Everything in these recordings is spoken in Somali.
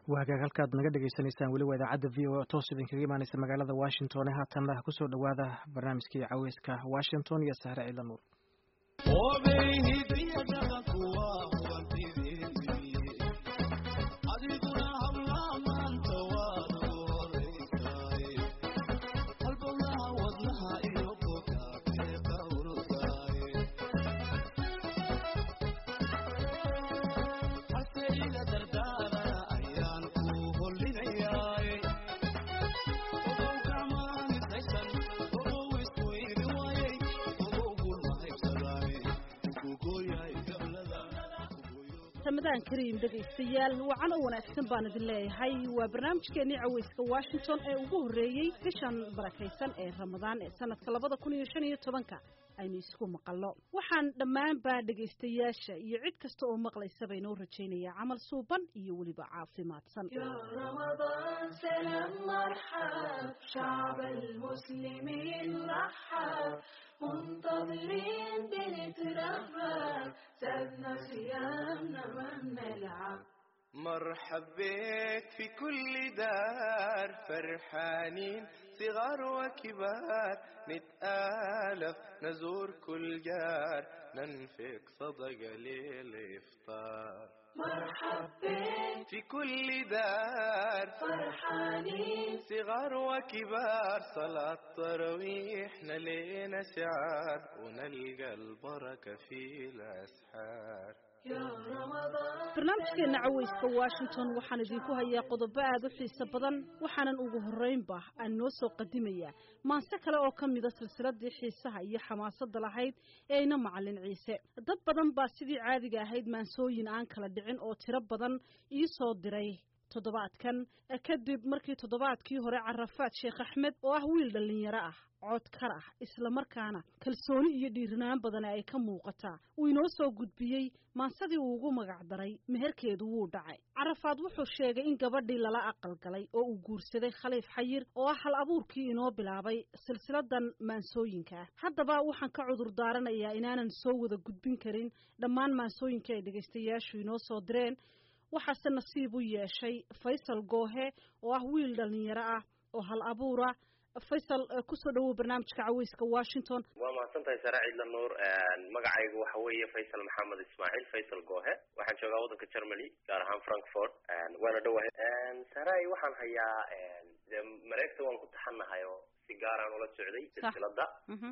waa hagaag halkaad naga dhagaysanaysaan weli waa idaacadda v o a toos idinkaga imaaneysa magaalada washington ee haatanna kusoo dhowaada barnaamijkii caweyska washington iyo sahre ciidla nuur ramadaan kariim dhegaystayaal wacan oo wanaagsan baan idin leeyahay waa barnaamijkeenii caweyska washington ee ugu horreeyey bishan barakaysan ee ramadaan ee sanadka labada kun iyo shan iyo tobanka aynu isku maqalno waxaan dhammaanba dhegaystayaasha iyo cid kasta oo maqlaysaba inoo rajaynayaa camal suuban iyo weliba caafimaadsan منتظرين بنترهب سابنا صيامنا ما بنلعب مرحب بك في كل دار فرحانين صغار وكبار نتآلف نزور كل جار ننفق صدقة للإفطار مرحب بك في كل دار فرحانين صغار وكبار صلاة تراويح نلينا سعار ونلقى البركة في الأسحار يا رمضان barnaamijkeena caweyska washington waxaan idinku hayaa qodobo aada u xiiso badan waxaanan ugu horreynba aan noo soo qadimayaa maanse kale oo ka mida silsiladii xiisaha iyo xamaasadda lahayd ee ina macalin ciise dad badan baa sidii caadiga ahayd maansooyin aan kala dhicin oo tiro badan ii soo diray toddobaadkan kadib markii toddobaadkii hore carafaad sheekh axmed oo ah wiil dhallinyaro ah cod kar ah islamarkaana kalsooni iyo dhiirinaan badan ay ka muuqataa uu inoo soo gudbiyey maansadii uu ugu magac daray meherkeedu wuu dhacay carafaad wuxuu sheegay in gabadhii lala aqal galay oo uu guursaday khaliif xayir oo ah hal abuurkii inoo bilaabay silsiladan maansooyinka ah haddaba waxaan ka cudur daaranayaa inaanan soo wada gudbin karin dhammaan maansooyinka ay dhegaystayaashu inoo soo direen waxaase nasiib u yeeshay faysal goohe oo ah wiil dhallinyaro ah oo hal abuura faysal kusoo dhawow barnaamijka caweyska washington waa mahadsan tahay sare ciidla nuur magacaygu waxa weeye faysal maxamed ismaaciil faysal goohe waxaan joogaa waddanka germany gaar ahaan frankfort waana dhowahay saray waxaan hayaa dee mareegta waan ku taxanahay oo si gaaraan ula socday silsilada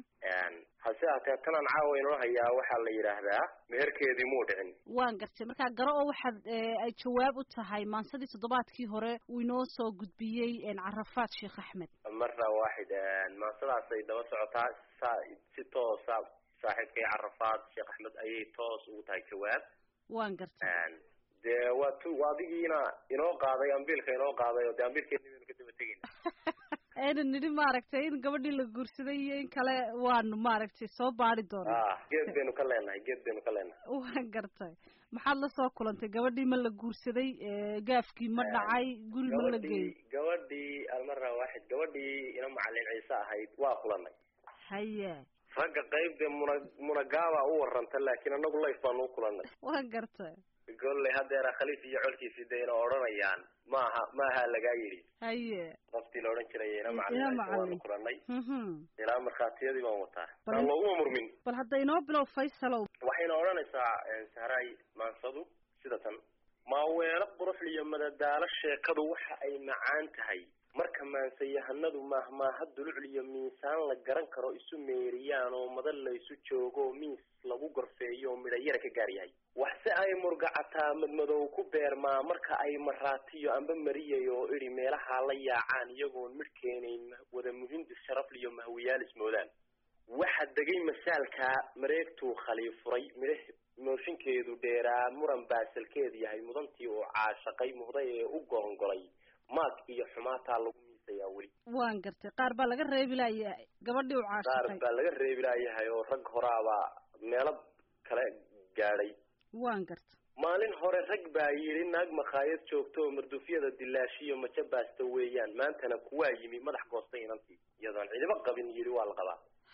hase haatee tanaan caawa inoo hayaa waxaa la yidhaahdaa meherkeedii muu dhicin waan gartay markaa garo oo waxaad ay jawaab u tahay maansadii toddobaadkii hore uu inoo soo gudbiyey carafaad sheekh axmed marna waaxid maansadaasay daba socotaa sa si toosa saaxiibkay carafaad sheekh axmed ayay toos ugu tahay jawaab waan gartay dee waa tu waa adigiina inoo qaaday ambiilka inoo qaaday oo dee ambiilkeeni baynu ka daba tegeyna aynan nidhi maaragtay in gabadhii la guursaday iyo in kale waanu maaragtay soo baadi doona ah geed baynu ka leenahay geed baynu ka leenahay waan gartay maxaad la soo kulantay gabadhii ma la guursaday gaafkii ma dhacay guri ma la geeyey gabadhii almara waaxid gabadhii ina macalin ciise ahayd waa kulanay haye ragga qayb dee muna munagaaba u waranta laakiin anagu layf baanu u kulanay waan gartay golley haddeera khaliif iyo colkiisii dee ina odhanayaan maaha maaha lagaa yidhi haye qoftii la odhan jiray ina macalin ciise waanu kulanay ilaa markhaatiyadii baan wataa aan looguma murmin bal hadda inoo bilow faysalow waxayna odhanaysaa sahraay maansadu sida tan maaweelo quruxliyo madadaalo sheekadu waxa ay macaan tahay marka maansayahanadu maahmaaha dulucliyo miisaan la garan karo isu meeriyaan oo madal la isu joogo miis lagu gorfeeyo oo midhayara ka gaar yahay waxse ay murgacataa madmadow ku beermaa marka ay maraatiyo amba mariyayo oo idhi meelahaa la yaacaan iyagoon midh keenayn wada muhindis sharafliyo mahwiyaal ismoodaan waxa degay masaalkaa mareegtuu khaliifuray midh mooshinkeedu dheeraa muran baasalkeed yahay mudantii uu caashaqay muhday ee u goongolay maag iyo xumaataa lagu miisayaa weli waan gartay qaar baa laga reebi laayahay gabadhii u qaar caashaqay baa laga reebi laayahay oo rag horaabaa meelo kale gaadhay waan gartay maalin hore rag baa yidhi naag makhaayad joogto oo mardufyada dilaashiyo majo baasta weeyaan maantana kuwaa yimi madax goostay inantii iyadoon cidiba qabin yidhi waa la qabaa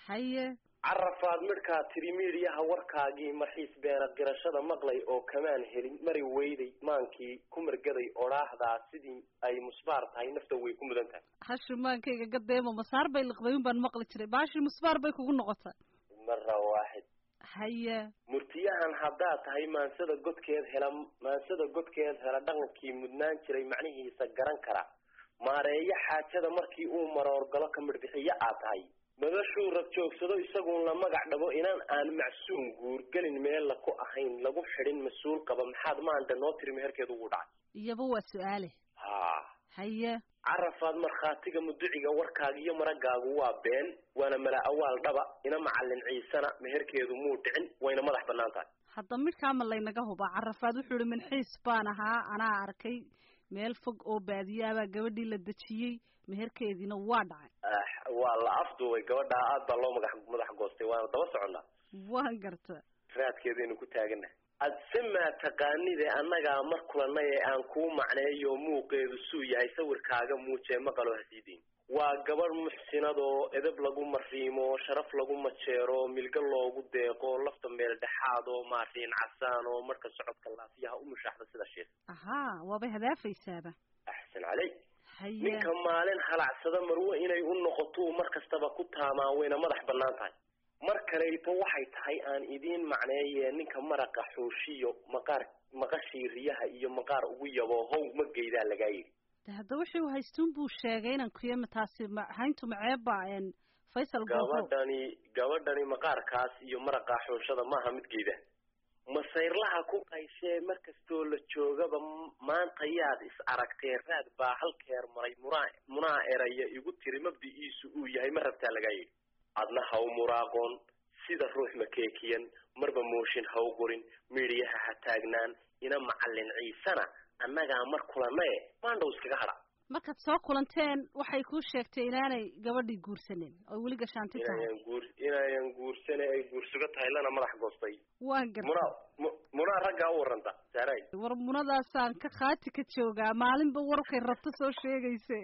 haye carafaad midhkaa tiri miidhiyaha warkaagii marxiis beera qirashada maqlay oo kamaan helin mari weyday maankii ku margaday odhaahdaa sidii ay musbaar tahay nafta way ku mudan tahay hashimaankayga gadeemo masaar bay liqday un baan maqli jiray baashi musbaar bay kugu noqotay mara waaxid haye murtiyahan haddaad tahay maansada godkeed hela maansada godkeed hela dhaqankii mudnaan jiray macnihiisa garan kara maareeyo xaajada markii uu maroorgalo ka midhbixiyo aad tahay madashuu rab joogsado isaguun la magac dhabo inaan aan macsuum guurgelin meel la ku ahayn lagu xidhin mas-uul qaba maxaad maanta noo tiri meherkeed ugu dhacay iyaba waa su-aale ha haye carafaad markhaatiga muduciga warkaaga iyo maragaagu waa been waana mala awaal dhaba ina macallin ciisana meherkeedu muu dhicin wayna madax bannaan tahay hadda midhkaama laynaga hubaa carafaad wuxuu ihi minxiis baan ahaa anaa arkay meel fog oo baadiyaabaa gabadhii la dejiyey meherkeediina waa dhacay ah waa la afduubay gabadhaa aad baa loo magax madax goostay waana daba soconnaa waan garta raadkeedaynu ku taagana adse maa taqaanide annagaa mar kulanay ee aan kuu macneeyo muuqeedu suu yahay sawirkaaga muujee maqaloo hasiidayn waa gabadh muxsinadoo edab lagu mariimo sharaf lagu majeero milgo loogu deeqo lafta meel dhexaad oo maariin casaan oo marka socodka laafiyaha u mushaaxda sida sheekh ahaa waabay hadaafaysaaba axsan caley haye ninka maalin halacsada marwo inay u noqotuu mar kastaba ku taamaa wayna madax bannaan tahay mar kaleyto waxay tahay aan idiin macneeye ninka maraqa xuushiyo maqaar maqashii riyaha iyo maqaar ugu yabo how ma geydaa lagaa yidhi de hadda wuxuu haystuun buu sheegay inan kuyama taasi ma hayntu maceeba n faysal googo gabadhani gabadhani maqaarkaas iyo maraqa xuushada maaha mid geyda masayrlaha ku qayshee mar kastoo la joogaba m- maanta yaad is aragtee raad baa halkeer maray munaa munaa eraya igu tiri mabdi'iisu uu yahay ma rabtaa lagaa yidhi adna ha u muraaqoon sida ruux makeekiyan marba mooshin ha u qorin miidhiyaha ha taagnaan ina macallin ciisana annagaa mar kulanae maandhow iskaga hadha markaad soo kulanteen waxay kuu sheegtay inaanay gabadhii guursanin oo weli gashaanti tahay inayan guur inayan guursane ay guursugo tahay lana madax goostay waan garta munaa mu- munaa raggaa u warranta saaray war munadaasaan ka khaati ka joogaa maalinba warkay rabto soo sheegayse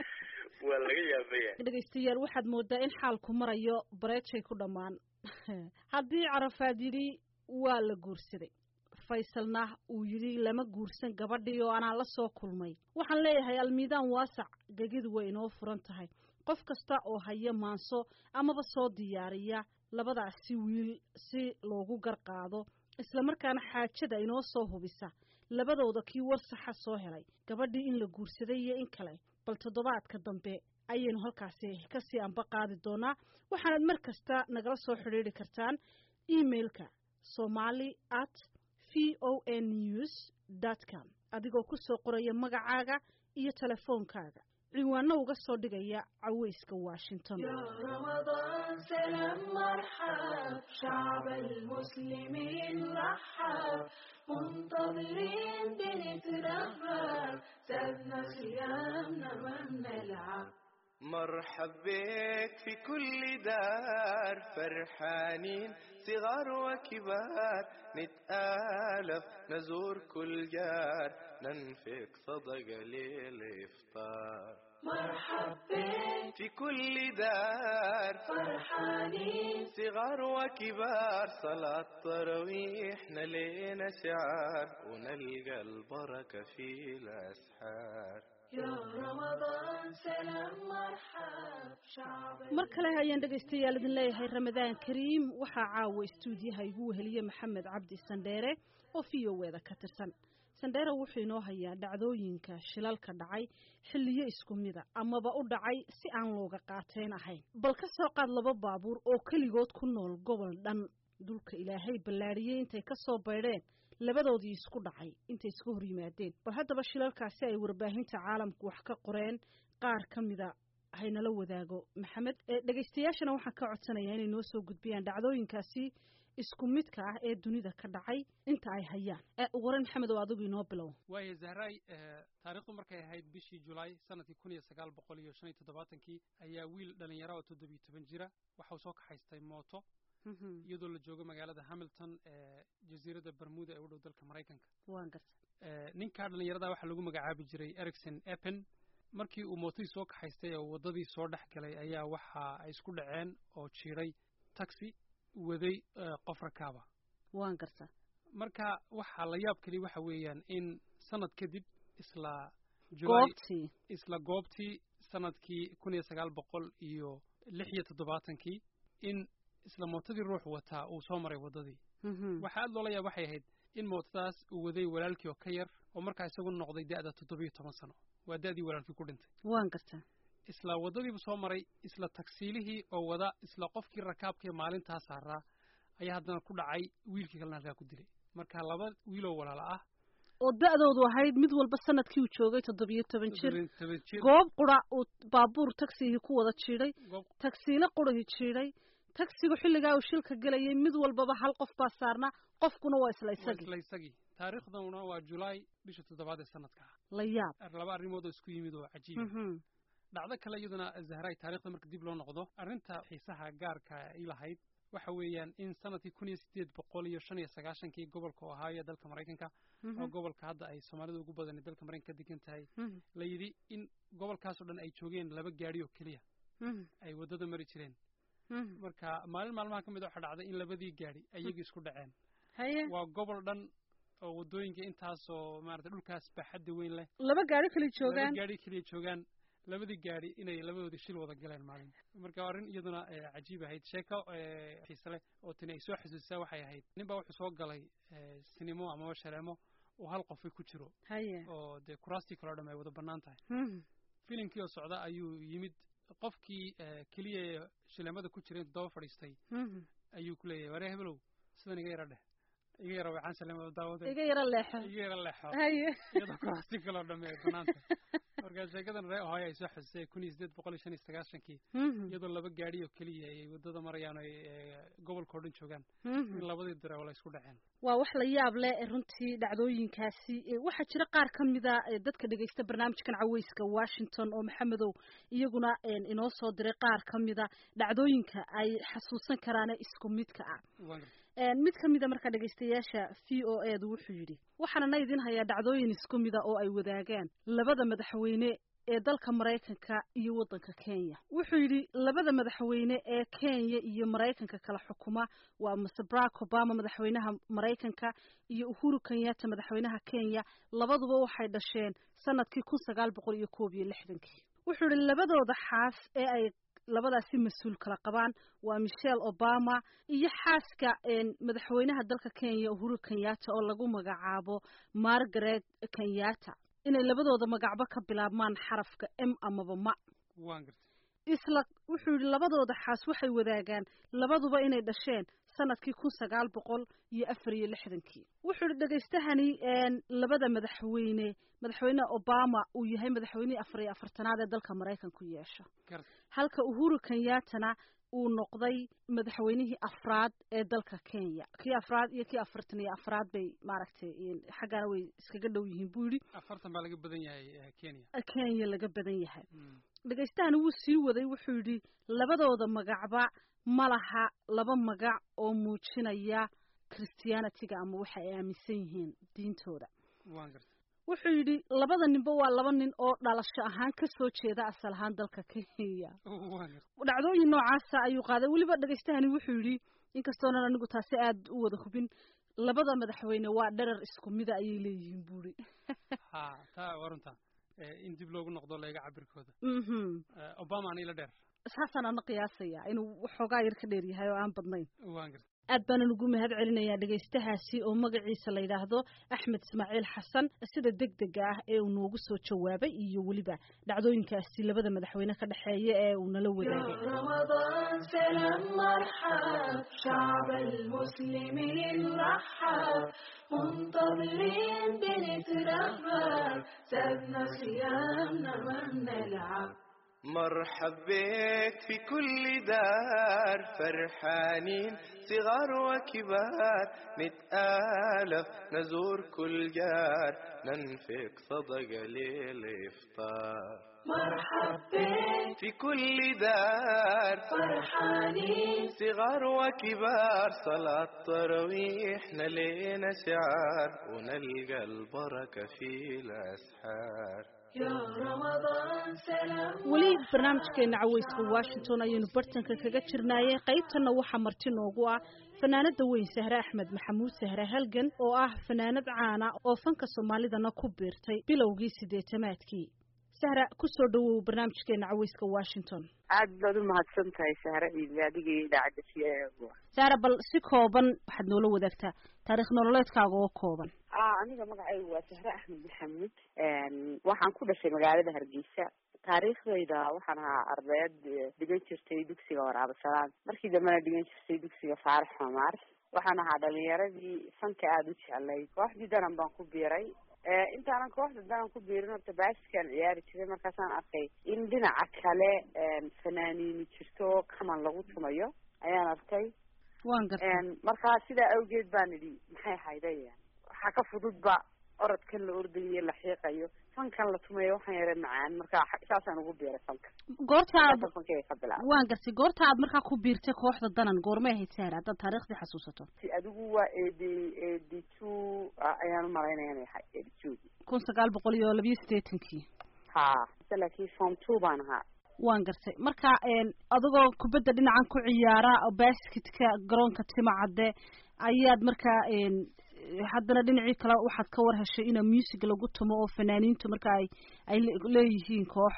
waa laga yaabaya dhegaystayaal waxaad moodaa in xaalku marayo bareejay ku dhammaan haddii carafaad yidhi waa la guursaday faysalna uu yidhi lama guursan gabadhii oo anaa la soo kulmay waxaan leeyahay almiidaan waasac gegidu way inoo furan tahay qof kasta oo haya maanso amaba soo diyaariya labadaasi wiil si loogu garqaado islamarkaana xaajada inoo soo hubisa labadooda kii war saxa soo helay gabadhii in la guursaday iyo in kale bal toddobaadka dambe ayaynu halkaasi kasii anba qaadi doonaa waxaanad mar kasta nagala soo xidhiidri kartaan emailka somali at v o n news dot com adigoo ku soo qoraya magacaaga iyo telefoonkaaga ciwaano uga soo dhigaya caweyska washington يا رمضان سلام مرحب شعب المسلمين رحب منتظرين بنترحب سابنا صيامنا ما بنلعب مرحب بك في كل دار فرحانين صغار وكبار نتآلف نزور كل جار ننفق صدقة للإفطار مرحب بك في كل دار فرحانين صغار وكبار صلاة تراويح نلينا شعار ونلقى البركة في الأسحار يا رمضان سلام مرحب شعب mar kale ayaan dhegaystayaal idin leeyahay ramadaan kariim waxaa caawa istuudiyaha igu weheliye maxamed cabdi sandheere oo v o eda ka tirsan sandheere wuxuu inoo hayaa dhacdooyinka shilalka dhacay xilliyo isku mida amaba u dhacay si aan looga qaateyn ahayn bal ka soo qaad laba baabuur oo keligood ku nool gobol dhan dulka ilaahay ballaadhiyey intay ka soo baydheen labadoodii isku dhacay intay iska hor yimaadeen bal haddaba shilalkaasi ay warbaahinta caalamku wax ka qoreen qaar ka mida haynala wadaago maxamed ee dhegaystayaashana waxaan ka codsanayaa inay noo soo gudbiyaan dhacdooyinkaasi isku midka ah ee dunida ka dhacay inta ay hayaan ee ugu horeyn maxamed oo adigu inoo bilow waayo zahraay taariikhdu markay ahayd bishii julaay sanadkii kun iyo sagaal boqol iyo shan iyo toddobaatankii ayaa wiil dhalinyaro oo toddobiyo toban jira waxa uu soo kaxaystay mooto iyadoo la joogo magaalada hamilton ee jasiiradda bermuda ee u dhow dalka maraykanka waan garta ninkaa dhalinyarada waxaa lagu magacaabi jiray ericson eppen markii uu mootadii soo kaxaystay oo waddadii soo dhex galay ayaa waxa ay isku dhaceen oo jiiray taxi waday qof rakaaba waan gartaa marka waxaa la yaab keliya waxa weeyaan in sanad kadib isla goobtii isla goobtii sanadkii kun iyo sagaal boqol iyo lix iyo toddobaatankii in isla mootadii ruux wataa uu soo maray waddadii waxa aad loola yaab waxay ahayd in mootadaas uu waday walaalkii oo ka yar oo markaa isagu noqday da'da toddobiyo toban sano waa da'dii walaalkii ku dhintay waan gartaa isla waddadiibu soo maray isla tagsiilihii oo wada isla qofkii rakaabkii maalintaa saaraa ayaa haddana ku dhacay wiilkii kalena halkaa ku dilay marka laba wiiloo walaala ah oo da'doodu ahayd mid walba sanadkii uu joogay toddobiyo toban jir toban jir goob qura uu baabuur tagsigii ku wada jiidhay goob tagsiile qurahii jiidhay tagsigu xilligaa uu shilka gelayay mid walbaba hal qof baa saarnaa qofkuna waa isla waa isagii isla isagii taariikhduna waa julaay bisha toddobaad ee sanadka ah la yaab laba arrimood oo isku yimid oo cajiib Mhm. dhacdo kale iyaduna zahray taariikhda marka dib loo noqdo arrinta xiisaha gaarka ay lahayd waxa weeyaan in sanadkii kun iyo sideed boqol iyo shan iyo sagaashankii gobolka ohio ee dalka maraykanka oo Mhm. gobolka hadda ay soomaalida ugu badan ee dalka maraykanka degan tahay Mhm. la yidhi in gobolkaasoo dhan ay joogeen laba gaadhi oo keliya Mhm. ay waddada mari jireen Mhm. marka maalin maalmaha ka mid a waxaa dhacday in labadii gaadhi ayagii isku dhaceen haye waa gobol dhan oo waddooyinka intaasoo maarata dhulkaas baaxadda weyn leh laba gaari kala laba joogaan gaadhi keliya joogaan labadii gaadhi inay labadoodii shil wada galeen maalin marka waa arrin iyaduna eh, cajiib ahayd sheeko eh, xiise leh oo tani ay soo xasuusisaa waxay ahayd nin baa wuxuu soo galay eh, sinimo amaba shaleemo oo hal qofay ku jiro haye oo dee kuraastii kaleo dham ay wada bannaan tahay Mhm. filimkii oo socda ayuu yimid qofkii eh, keliya ee shileemada ku jiray intuu daba fadhiistay Mhm. ayuu ku leeyahay waree hebelow sidan iga yara dheh iga yara waxaan shileemada daawaday iga yaro leexo iga yara leexo haye iyadoo kuraastii kaleo dham ay bannaan tahay marka sheekadan ree ohio ay soo xusisay kun iyo sideed boqol iyo shan iyo sagaashankii Mhm. iyadoo laba gaadhi oo keliya ay waddada marayaan oo ay eh, gobolka oo dhan joogaan Mhm. in labadii dareewo la isku dhaceen waa wax la yaab leh ee runtii dhacdooyinkaasi ee waxaa jira qaar ka mida ee dadka dhegaysta barnaamijkan caweyska washington oo maxamedow iyaguna een inoo soo diray qaar ka mida dhacdooyinka ay xasuusan karaane isku midka ah Waan gartay. een mid ka mida markaa dhegaystayaasha v o edu wuxuu yidhi waxaana idin hayaa dhacdooyin isku mida oo ay wadaagaan labada madaxweyne ee dalka maraykanka iyo waddanka kenya wuxuu yidhi labada madaxweyne ee kenya iyo maraykanka kala xukuma waa mr barack obama madaxweynaha maraykanka iyo uhuru kenyatta madaxweynaha kenya labaduba waxay dhasheen sanadkii kun sagaal boqol iyo koob iyo lixdankii wuxuu yidhi labadooda xaas ee ay labadaasi mas-uul kala qabaan waa michelle obama iyo xaaska een, madaxweynaha dalka kenya uhuru kenyatta oo lagu magacaabo margaret kenyatta inay labadooda magacba ka bilaabmaan xarafka m amaba ma waan gartay isla wuxuu yidhi labadooda xaas waxay wadaagaan labaduba inay dhasheen sanadkii kun sagaal boqol iyo afar iyo lixdankii wuxuu yidhi dhegaystahani een, labada madaxweyne madaxweyne obama uu yahay madaxweynihii afar iyo afartanaad ee dalka maraykanku yeesho gartay halka uhuru kenyattana uu noqday madaxweynihii afraad ee dalka kenya kii afraad iyo kii afartan iyo afraad bay maaragtay een, xaggana way iskaga dhow yihiin buu yidhi afartan baa laga badan yahay eh, kenya kenya laga badan yahay Mm. dhagaystahana wuu sii waday wuxuu yidhi labadooda magacba ma laha laba magac oo muujinaya christianitiga ama waxa ay aaminsan yihiin diintooda waan gartay wuxuu yidhi labada ninba waa laba nin oo dhalasho ahaan ka soo jeeda asal ahaan dalka kenya waan gartay dhacdooyin noocaasa ayuu qaaday weliba dhagaystahani wuxuu yidhi inkastoonan anigu taasi aad u wada hubin labada madaxweyne waa dherer isku mida ayay leeyihiin buuri ha taa waa runta Eh, in dib loogu noqdo leega cabirkooda mhm Eh, obama anila dheer saasaan ana qiyaasaya inuu waxoogaa yar ka dheer yahay oo aan badnayn waan gartay aad baanan ugu mahad celinayaa dhegaystahaasi oo magaciisa la yidhaahdo axmed ismaaciil xasan sida deg dega ah ee uu noogu soo jawaabay iyo weliba dhacdooyinkaasi labada madaxweyne ka dhexeeya ee uu nala wadaagay رمضان سلام مرحب شعب المسلمين رحب منتظرين بنترحب سابنا خيامنا ما بنلعب مرحب بك في كل دار فرحانين صغار وكبار نتآلف نزور كل جار ننفق صدقة للإفطار مرحب بك في كل دار فرحانين صغار وكبار صلاة تراويح نلينا شعار ونلقى البركة في الأسحار يا رمضان weli barnaamijkeena caweyska washington ayaynu bartanka kaga jirnaayey qaybtanna waxaa marti noogu ah fanaanada weyn sahre axmed maxamuud sahre halgan oo ah fanaanad caana oo fanka soomaalidana ku biirtay bilowgii sideetamaadkii sahra kusoo dhawow barnaamijkeena caweyska washington aad baad u mahadsan tahay sahre ciidle adiga iyo idaacadda c a sahra bal si kooban waxaad noola wadaagtaa taarikh nololeedkaaga oo kooban a aniga magacaygu waa sahre axmed maxamuud waxaan ku dhashay magaalada hargeysa taariikhdayda waxaan ahaa ardayad dhigan jirtay dugsiga waraabasalaam markii dambena dhigan jirtay dugsiga faarax xamaar waxaan ahaa dhalinyaradii fanka aada u jeclay kooxdii danan baan ku biiray intaanan kooxda danan ku biirin horta baasiskaan ciyaari jiray markaasaan arkay in dhinaca kale fanaaniini jirto kaman lagu tumayo ayaan arkay wan garta markaa sidaa awgeed baan idhi maxay haydaya waxaa ka fududba orodkan la ordayo la xiiqayo fankan la tumayo waxaan yara macaan marka saasaan ugu biiray fanka goorta aad fankayga ka bilaabay waan gartay goorta aad markaa ku biirtay kooxda danan goormay ahayd sahra haddaad taariikhdii xasuusato adigu waa eighty eighty two ayaan u malaynaya inay ahay eighty two kun sagaal boqol iyo labiyo siddeetankii ha laakiin form two baan ahaa waan gartay marka adigoo kubadda dhinacan ku ciyaara basketka garoonka timacadde ayaad markaa haddana dhinacii kale waxaad ka war heshay ina music lagu tumo oo fanaaniintu marka ay ay leeyihiin koox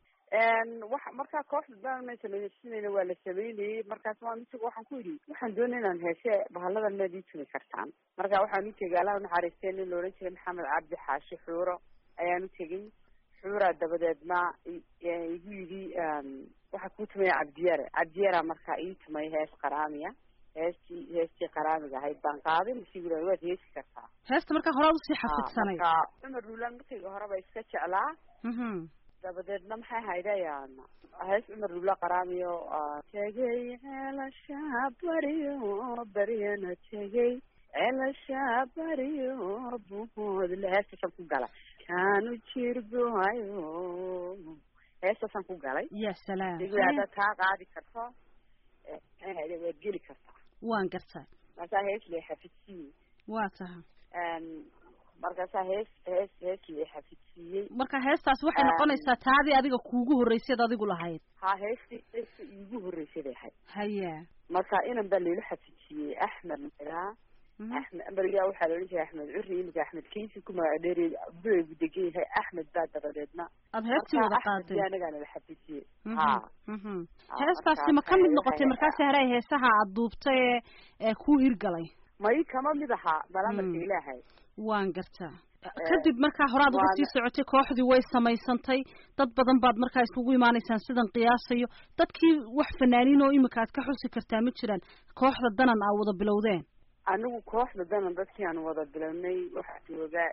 wa markaa kooxda daan ma samaysinayna waa la sameynayay markaas waa misiga waxaan ku yidhi waxaan doonay inaan heeshe bahaladan maad ii tumi kartaan marka waxaan u tegay allaha unaxariistee nin la odhan jiray maxamed cabdi xaashi xuuro ayaan u tegay xuuraa dabadeedna igu yidhi waxaa kuu tumaya cabdiyare cabdiyara markaa ii tumay hees qaraamiya heestii heestii qaraamiga ahayd baan qaaday masigu raa waad heesi kartaa heesta markaa horaad usii xafidsanay marka cumar ruulaan markayga horeba iska jeclaa dabadeedna maxay haydayaan hees cumar ruula qaraamiyo tegay ceelasha baryo baryana tegay ceelasha baryo buhoodle heestaasaan ku galay kaanu jirgoayo heestaasaan ku galay ya salaam degwey haddaad kaa qaadi karto maxay hayda waad geli kartaa waan gartaa markaa hees lee xafidsiiyey waa taha markaasaa hees hees hees lee xafidsiiyey marka heestaas waxay noqonaysaa taadii adiga kuugu horreyseed adigu lahayd ha heestii heesta iigu horreysay bay ahayd haya marka inan baa layla xafidsiiyey axmed magaa axmed berigaa waxaa la odhan jiray axmed curi imika axmed kaysi ku magac dheeri buu degan yahay axmed baa dabadeedna aad heestii wada qaaday anagaa nala xafidsiiyey ha heestaasi ma ka mid noqotay markaasi hore heesaha aad duubtay ee ee kuu hirgalay may kama mid ahaa malamarka ilaahay waan gartaa kadib markaa horaad uga sii socotay kooxdii way samaysantay dad badan baad markaa isugu imaanaysaan sidan qiyaasayo dadkii wax fanaaniin oo imika aad ka xusi kartaa ma jiraan kooxda danan aa wada bilowdeen anigu kooxda danan dadkii aan wada bilownay waxaa jooga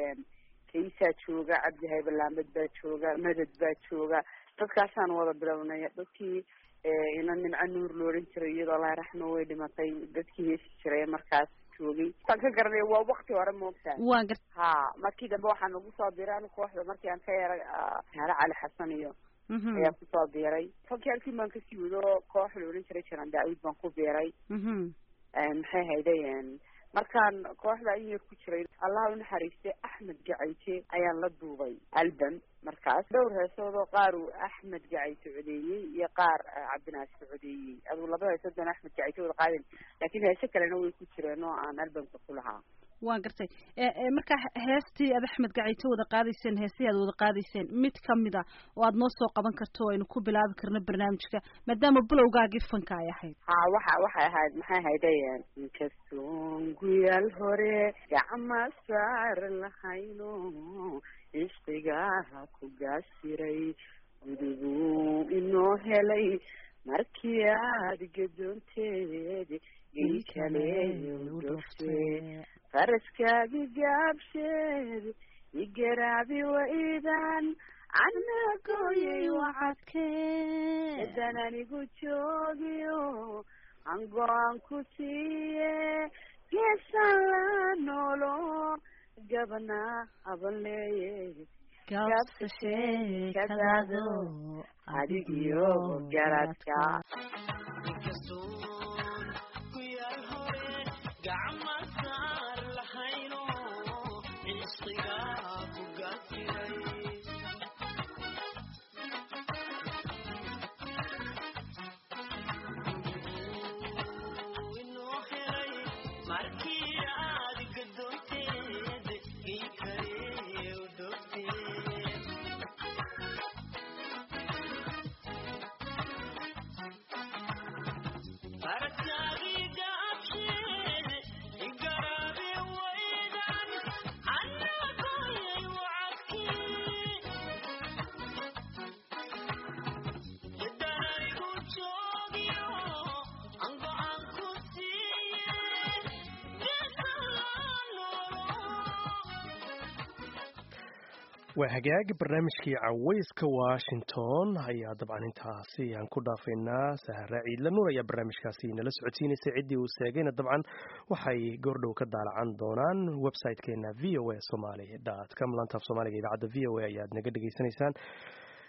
kaysaa jooga cabdi haybalaamad baa jooga madad baa jooga dadkaasaan wada bilownay dadkii ina nimco nuur la odhan jiray iyadoo allah raxmo way dhimatay dadkii heesi jiray markaas joogay saan ka garanay waa wakti hore moogtaa waan gar ha markii dambe waxaa nagu soo biiray anigu kooxda markii aan ka yara haare cali xasan iyo ayaa kusoo biiray fankii halkii baan kasii wado koox la odhan jiray jaran daawid baan ku biiray maxay haydeen markaan kooxda in yar ku jiray allaha unaxariistay axmed gacayte ayaan la duubay album markaas dhowr heesood oo qaar uu axmed gacayte codeeyey iyo qaar cabdinaasir codeeyey aduu labada heesood baan axmed gacayte wada qaadin laakiin heese kalena way ku jireen oo aan albumka ku lahaa waan gartay markaa heestii aad axmed gacayte wada qaadayseen heesihii aad wada qaadayseen mid kamid a oo aad noo soo qaban karto o aynu ku bilaabi karno barnaamijka maadaama bilowgaagii fanka ay ahayd ha waxa waxay ahayd maxay haydeen inkastoon guyaal hore gacma saar lahayno cishqigaha ku gaasiray gudubuu inoo helay markii aad gadoonteed gey kale u dhofte faraskaagi gaabsheed igaraabi waidan cadna gooyay wacadkee edan anigu joogiyo aan go-aan ku siiye geesaan la noolo gabana aban leeye gaabsashee kadaado adigiyo garadka waa hagaagi barnaamijkii cawayska washington ayaa dabcan intaasi aan ku dhaafaynaa sahra ciidla nuur ayaa barnaamijkaasi nala socodsiinaysay ciddii uu seegayna dabcan waxay goordhow ka daalacan doonaan website-keena v o a somaly com lantaaf soomaaliga idaacadda v o a ayaad naga dhegaysanaysaan